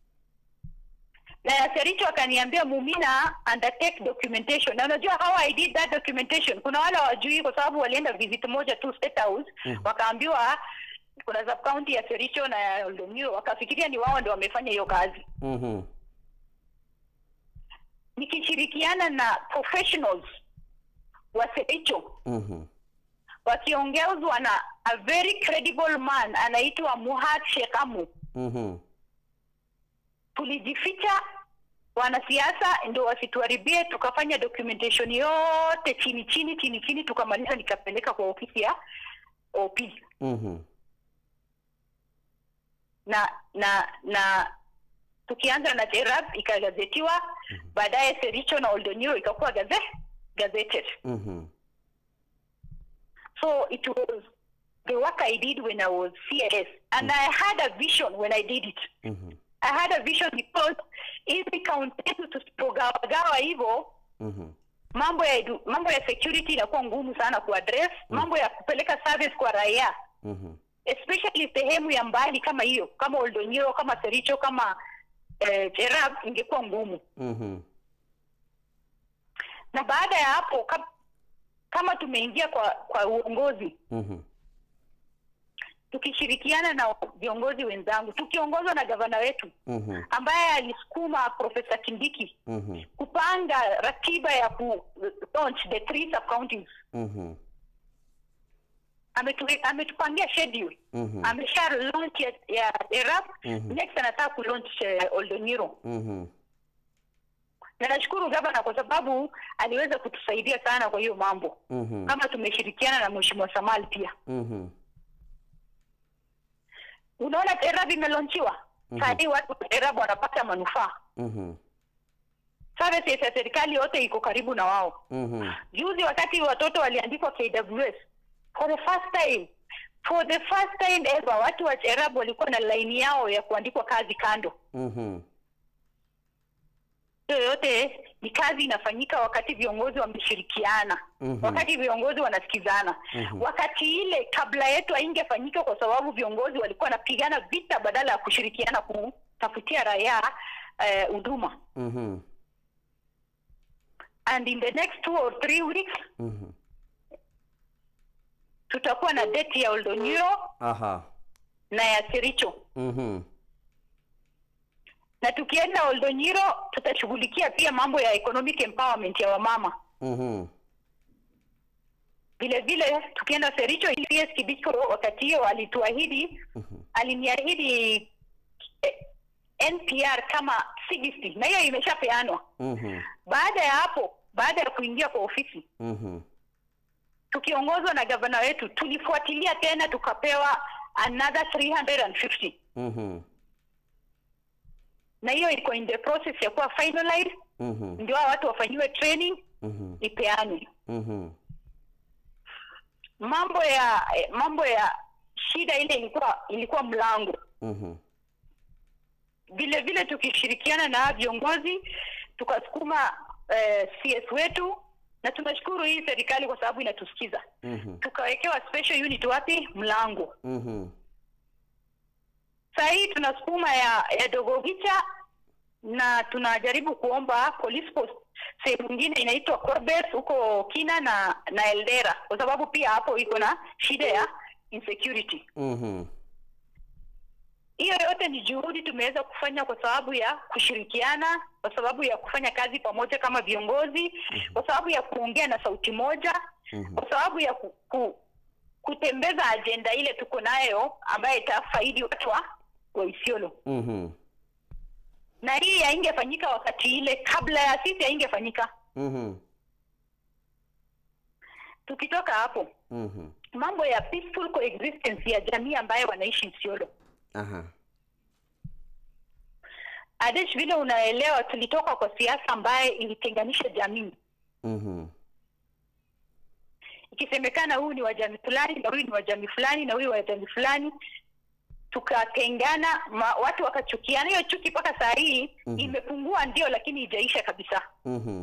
na Sericho akaniambia Mumina undertake documentation, na unajua how I did that documentation. Kuna wale wajui kwa sababu walienda visit moja tu State House Mhm. wakaambiwa kuna sub county ya Sericho na ya Oldonyiro, wakafikiria ni wao ndio wamefanya hiyo kazi, Mhm. nikishirikiana na professionals wa Sericho Mhm. wakiongezwa na a very credible man anaitwa Muhat Shekamu. Mhm. tulijificha wanasiasa ndio wasituharibie, tukafanya documentation yote chini chini chini chini, tukamaliza nikapeleka kwa ofisi ya OP Mhm. na na na tukianza na Cherab ikagazetiwa, baadaye Sericho na Oldonyiro ikakuwa gaze gazetted. Mhm. So it was the work I did when I was CAS and I had a vision when I did it. Mhm. I had a vision because hizi kaunti zetu tusipogawagawa hivyo Mhm. mambo ya edu, mambo ya security inakuwa ngumu sana kuaddress mambo ya kupeleka service kwa raia Mhm. especially sehemu ya mbali kama hiyo kama Oldonyiro kama Sericho kama eh, Cherab ingekuwa ngumu Mhm. na baada ya hapo kam, kama tumeingia kwa kwa uongozi Mhm. tukishirikiana na viongozi wenzangu tukiongozwa na gavana wetu Mhm. ambaye alisukuma Profesa Kindiki Mhm. kupanga ratiba ya ku launch the three sub counties Mhm. ametu, ametupangia schedule Mhm. amesha launch ya, ya Erap Mhm. next anataka ku launch uh, Oldonyiro Mhm. na nashukuru gavana kwa sababu aliweza kutusaidia sana kwa hiyo mambo Mhm. kama tumeshirikiana na mheshimiwa Samal pia Mhm. unaona Erap imelaunchiwa Mhm. saa hii watu wa Erap wanapata manufaa Mhm. services ya serikali yote iko karibu na wao Mhm. juzi wakati watoto waliandikwa KWS for the first time for the first time ever watu wa Cherab walikuwa na laini yao ya kuandikwa kazi kando Mhm. hiyo yote ni kazi inafanyika wakati viongozi wameshirikiana Mhm. wakati viongozi wanasikizana Mhm. wakati ile kabla yetu haingefanyika kwa sababu viongozi walikuwa wanapigana vita badala ya kushirikiana kutafutia raia eh, huduma Mhm. and in the next two or three weeks Mhm. tutakuwa na date ya Oldonyiro Aha. na ya Kericho Mhm. na tukienda Oldonyiro tutashughulikia pia mambo ya economic empowerment ya wamama. Mhm. Vile vile tukienda Sericho, PS Kibicho wakati hiyo alituahidi, Mhm. aliniahidi eh, NPR kama 60 na hiyo imeshapeanwa. Mhm. Baada ya hapo, baada ya kuingia kwa ofisi, Mhm. tukiongozwa na gavana wetu, tulifuatilia tena tukapewa another 350 Mhm. na hiyo iko in the process ya kuwa finalized, Mhm. ndio hao watu wafanyiwe training Mhm. ipeanwe. Mhm. mambo ya eh, mambo ya shida ile ilikuwa ilikuwa mlango Mhm. vile vile tukishirikiana na viongozi tukasukuma eh, CS wetu na tunashukuru hii serikali kwa sababu inatusikiza Mhm. tukawekewa special unit wapi mlango Mhm. saa hii tunasukuma ya, ya dogogicha na tunajaribu kuomba police post sehemu nyingine inaitwa Corbet huko Kina na na Eldera kwa sababu pia hapo iko na shida ya insecurity Mhm. hiyo yote ni juhudi tumeweza kufanya kwa sababu ya kushirikiana kwa sababu ya kufanya kazi pamoja kama viongozi kwa sababu ya kuongea na sauti moja Mhm. kwa sababu ya ku, ku, kutembeza ajenda ile tuko nayo ambayo itafaidi watu wa wa Isiolo Mhm. na hii haingefanyika wakati ile kabla ya sisi haingefanyika Mhm. tukitoka hapo Mhm. mambo ya peaceful coexistence ya jamii ambayo wanaishi Isiolo Aha. Adesh, vile unaelewa, tulitoka kwa siasa ambaye ilitenganisha jamii, Mhm. ikisemekana huyu ni wa jamii fulani na huyu ni wa jamii fulani na huyu wa jamii fulani, tukatengana, ma, watu wakachukiana. Hiyo chuki mpaka saa hii Mhm. imepungua, ndio, lakini ijaisha kabisa. Mhm.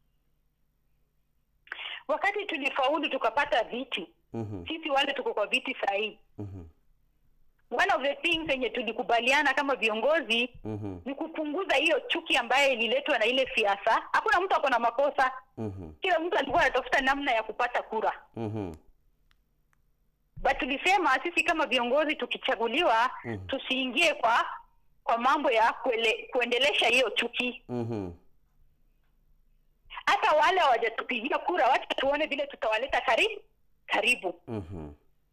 Wakati tulifaulu tukapata viti, Mhm. sisi wale tuko kwa viti saa hii, Mhm. one of the things yenye tulikubaliana kama viongozi Mhm. ni kupunguza hiyo chuki ambayo ililetwa na ile siasa. Hakuna mtu ako na makosa, Mhm. kila mtu alikuwa anatafuta namna ya kupata kura. Mhm. but tulisema sisi kama viongozi tukichaguliwa Mhm. tusiingie kwa kwa mambo ya kuele, kuendelesha hiyo chuki Mhm. hata wale hawajatupigia kura wacha tuone vile tutawaleta karibu karibu Mhm.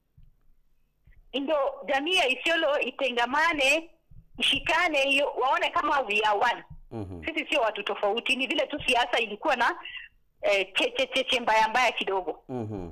ndio jamii ya isiolo itengamane ishikane hiyo waone kama we are one Mhm. sisi sio watu tofauti ni vile tu siasa ilikuwa na eh, cheche cheche mbaya mbaya kidogo Mhm.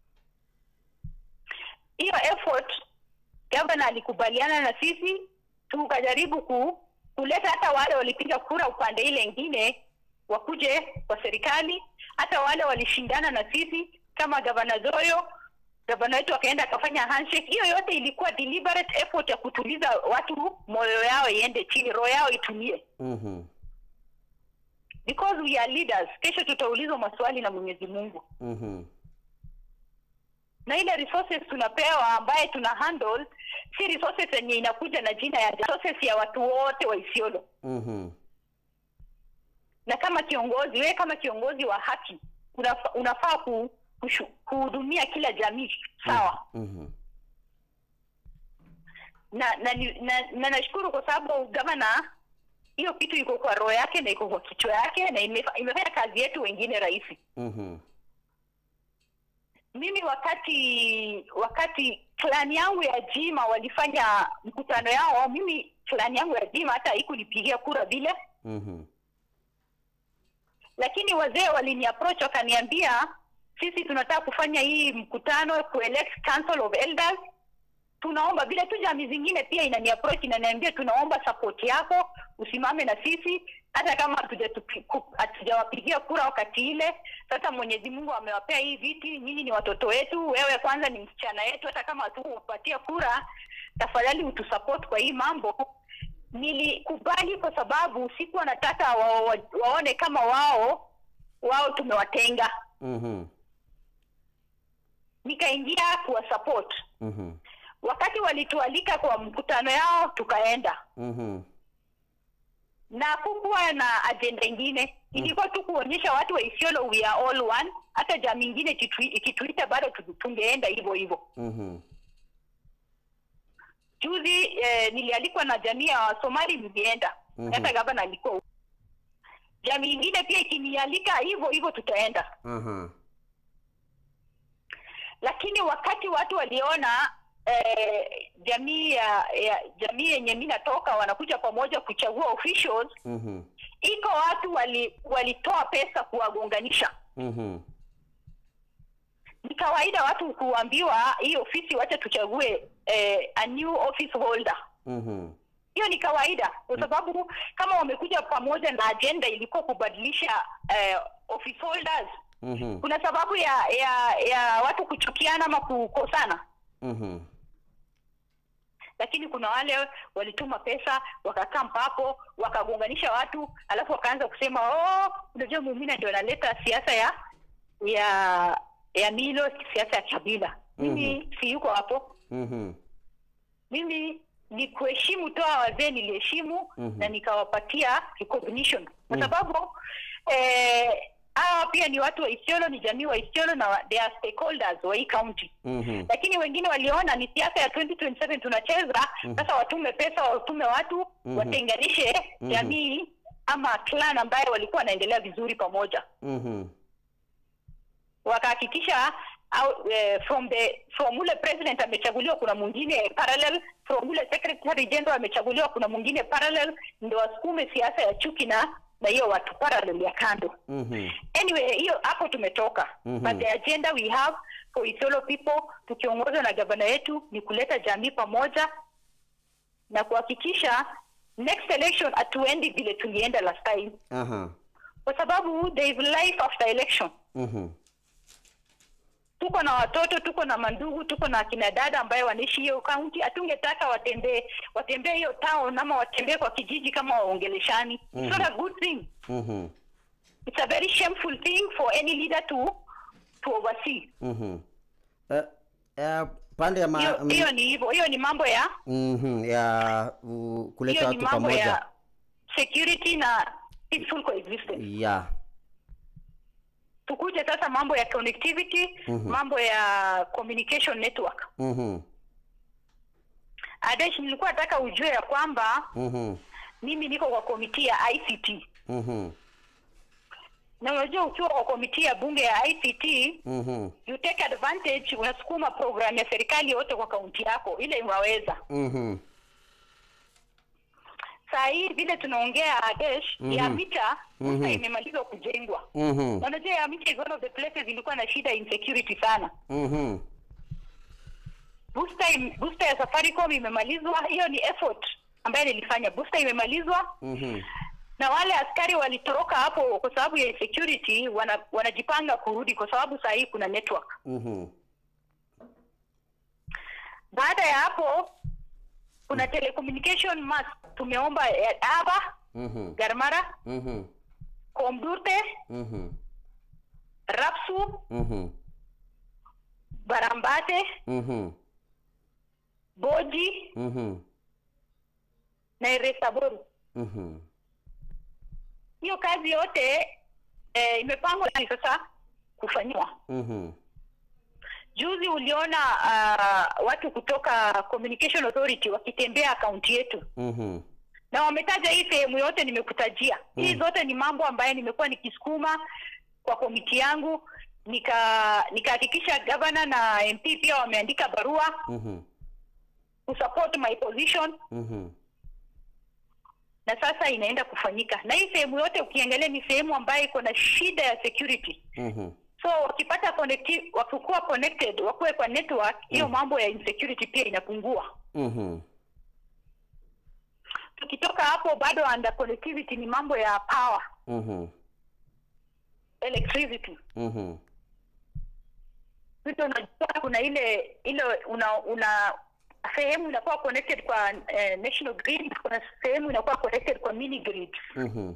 hiyo effort gavana alikubaliana na sisi tukajaribu ku, kuleta hata wale walipiga kura upande ile ingine wakuje kwa serikali hata wale walishindana na sisi kama gavana zoyo gavana wetu akaenda akafanya handshake hiyo yote ilikuwa deliberate effort ya kutuliza watu moyo yao iende chini roho yao itulie Mhm. because we are leaders kesho tutaulizwa maswali na mwenyezi mungu Mhm. na ile resources tunapewa ambaye tuna handle si resources yenye inakuja na jina ya resources ya watu wote wa Isiolo. Mhm. Na kama kiongozi, wewe kama kiongozi wa haki unafa, unafaa ku, kushu, kuhudumia kila jamii sawa. Mhm. Na na ni- na, na nashukuru kwa sababu gavana hiyo kitu iko kwa roho yake na iko kwa kichwa yake na imefa, imefanya kazi yetu wengine rahisi. Mhm. Mimi wakati wakati klani yangu ya Jima walifanya mkutano yao, mimi klani yangu ya Jima hata haikunipigia kura vile, Mhm. lakini wazee walini approach wakaniambia, sisi tunataka kufanya hii mkutano kuelect council of elders, tunaomba vile tu jamii zingine pia inani approach inaniambia, tunaomba support yako, usimame na sisi hata kama hatujatupi- ku- hatujawapigia kura wakati ile. Sasa Mwenyezi Mungu amewapea hii viti, nyinyi ni watoto wetu, wewe kwanza ni msichana yetu, hata kama hatukupatia kura, tafadhali utusupport kwa hii mambo. Nilikubali kwa sababu sikuwa nataka wa, wa, waone kama wao wao tumewatenga. Mhm. Nikaingia kuwa support. Mhm. Wakati walitualika kwa mkutano yao, tukaenda Mhm. na kukuwa na ajenda ingine ilikuwa tu kuonyesha watu wa Isiolo we are all one. Hata jamii ingine ikitui- ikituita bado tu- tungeenda hivyo hivyo. Mhm. Juzi eh, nilialikwa na jamii ya Wasomali, nilienda Mhm. hata gavana alikuwa huko. Jamii ingine pia ikinialika hivyo hivyo tutaenda, Aha. lakini wakati watu waliona eh, jamii ya, ya jamii yenye mi natoka wanakuja pamoja kuchagua officials, Mhm. iko watu wali walitoa pesa kuwagonganisha. Mhm. Ni kawaida watu kuambiwa hii ofisi wacha tuchague eh, a new office holder. Mhm. Hiyo ni kawaida kwa sababu kama wamekuja pamoja na agenda ilikuwa kubadilisha eh, office holders, Mhm. kuna sababu ya ya ya watu kuchukiana ama kukosana, Mhm. lakini kuna wale walituma pesa wakakaa hapo wakagonganisha watu, alafu wakaanza kusema oh, unajua Mumina ndio analeta siasa ya ya ya milo, siasa ya kabila. Mimi si yuko hapo. Mhm. mimi ni kuheshimu toa wazee niliheshimu Mhm. na nikawapatia recognition kwa Mhm. sababu eh, hawa pia ni watu wa Isiolo, ni jamii wa Isiolo na wa- they are stakeholders wa hii county Mhm. lakini wengine waliona ni siasa ya 2027 tunacheza sasa watume pesa watume watu Mhm. watenganishe Mhm. jamii ama clan ambayo walikuwa wanaendelea vizuri pamoja Mhm. wakahakikisha au, eh, from the from ule president amechaguliwa kuna mwingine parallel from ule secretary general amechaguliwa kuna mwingine parallel ndio wasukume siasa ya chuki na na hiyo watu parallel ya kando Mhm. anyway hiyo hapo tumetoka Mhm. but the agenda we have for Isiolo people tukiongozwa na gavana yetu ni kuleta jamii pamoja na kuhakikisha next election hatuendi vile tulienda last time Aha. kwa sababu there is life after election Mhm. tuko na watoto tuko na mandugu tuko na akina dada ambaye wanaishi hiyo kaunti hatungetaka watembee watembee hiyo town ama watembee kwa kijiji kama waongeleshani it's not a good thing Mhm. it's a very shameful thing for any leader to to oversee Mhm. Eh, eh, pande ya ma- hiyo mm, hiyo ni hivyo hiyo ni mambo ya mhm, ya uh, kuleta hiyo ni watu mambo pamoja. ya security na peaceful coexistence Ya. tukuje sasa mambo ya connectivity Mhm. mambo ya communication network Mhm. adesh nilikuwa nataka ujue ya kwamba Mhm. mimi niko kwa komiti ya ict Mhm. na unajua ukiwa kwa komiti ya bunge ya ict Mhm. you take advantage unasukuma program ya serikali yote kwa kaunti yako ile unaweza Mhm. saa hii vile tunaongea adesh Mhm. ya mita Mhm. mm imemalizwa kujengwa Mhm. Na unajua ya mita is one of the places ilikuwa na shida ya insecurity sana Mhm. booster, im- booster ya safaricom imemalizwa hiyo ni effort ambayo nilifanya booster imemalizwa Mhm. na wale askari walitoroka hapo kwa sababu ya insecurity wana, wanajipanga kurudi kwa sababu saa hii kuna network Mhm. baada ya hapo kuna telecommunication mass tumeomba ya aba Mhm. garmara Mhm. komdurte Mhm. rapsu Mhm. barambate Mhm. boji Mhm. na eresaboru Mhm. hiyo kazi yote eh, imepangwa ni sasa kufanyiwa Mhm. juzi uliona uh, watu kutoka communication authority wakitembea akaunti yetu Mhm. na wametaja hii sehemu yote nimekutajia Mm. hii zote ni mambo ambayo nimekuwa nikisukuma kwa komiti yangu nika nikahakikisha gavana na mp pia wameandika barua Mhm. kusupport my position Mhm. na sasa inaenda kufanyika na hii sehemu yote ukiangalia ni sehemu ambayo iko na shida ya security Mhm. so wakipata connecti- wakikuwa connected wakuwe kwa network hiyo Mm. mambo ya insecurity pia inapungua Mhm. tukitoka hapo bado under connectivity ni mambo ya power Mhm. electricity Mhm. vitu unajua kuna ile ile una una sehemu inakuwa connected kwa eh, national grid kuna sehemu inakuwa connected kwa mini grid Mhm.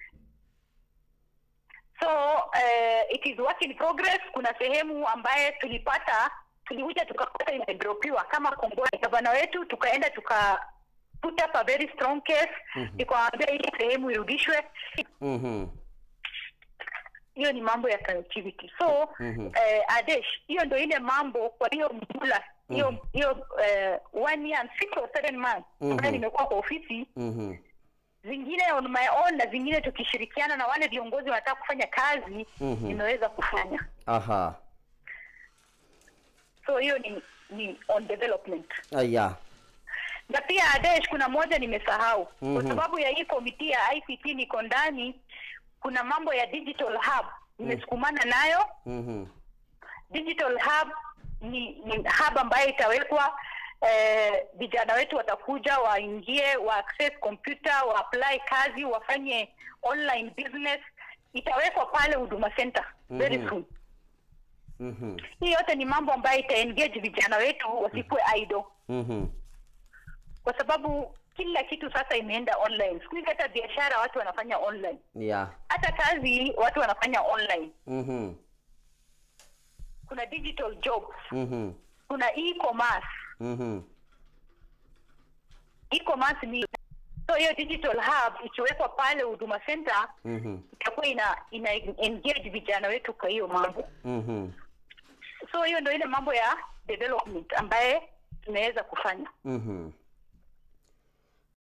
so eh, it is work in progress kuna sehemu ambaye tulipata tulikuja tukapata imedropiwa kama kongoni gavana wetu tukaenda tuka put up a very strong case Mhm. ikawaambia hii sehemu irudishwe Mhm. hiyo ni mambo ya connectivity so Mhm. eh, adesh hiyo ndo ile mambo kwa hiyo mjula hiyo Mhm. hiyo eh, one year and six or seven months Mhm. ambayo nimekuwa kwa ofisi Mhm. zingine on my own na zingine tukishirikiana na wale viongozi wanataka kufanya kazi Mhm. nimeweza kufanya Aha. so hiyo ni ni on development Aya. na pia adesh kuna moja nimesahau Mhm. kwa sababu ya hii komiti ya ict niko ndani kuna mambo ya digital hub nimesukumana nayo Mhm. digital hub ni, ni hub ambayo itawekwa eh, vijana wetu watakuja waingie wa access computer wa apply kazi wafanye online business itawekwa pale huduma center very Mhm. soon Mhm. hii yote ni mambo ambayo itaengage vijana wetu wasikuwe idle Mhm. kwa sababu kila kitu sasa imeenda online siku hizi hata biashara watu wanafanya online Ya. hata kazi watu wanafanya online Mhm. kuna digital jobs Mhm. kuna e-commerce Mhm. e-commerce ni so hiyo digital hub ikiwekwa pale huduma center Mhm. itakuwa ina ina engage vijana wetu kwa hiyo mambo Mhm. so hiyo ndio ile mambo ya development ambaye tunaweza kufanya Mhm.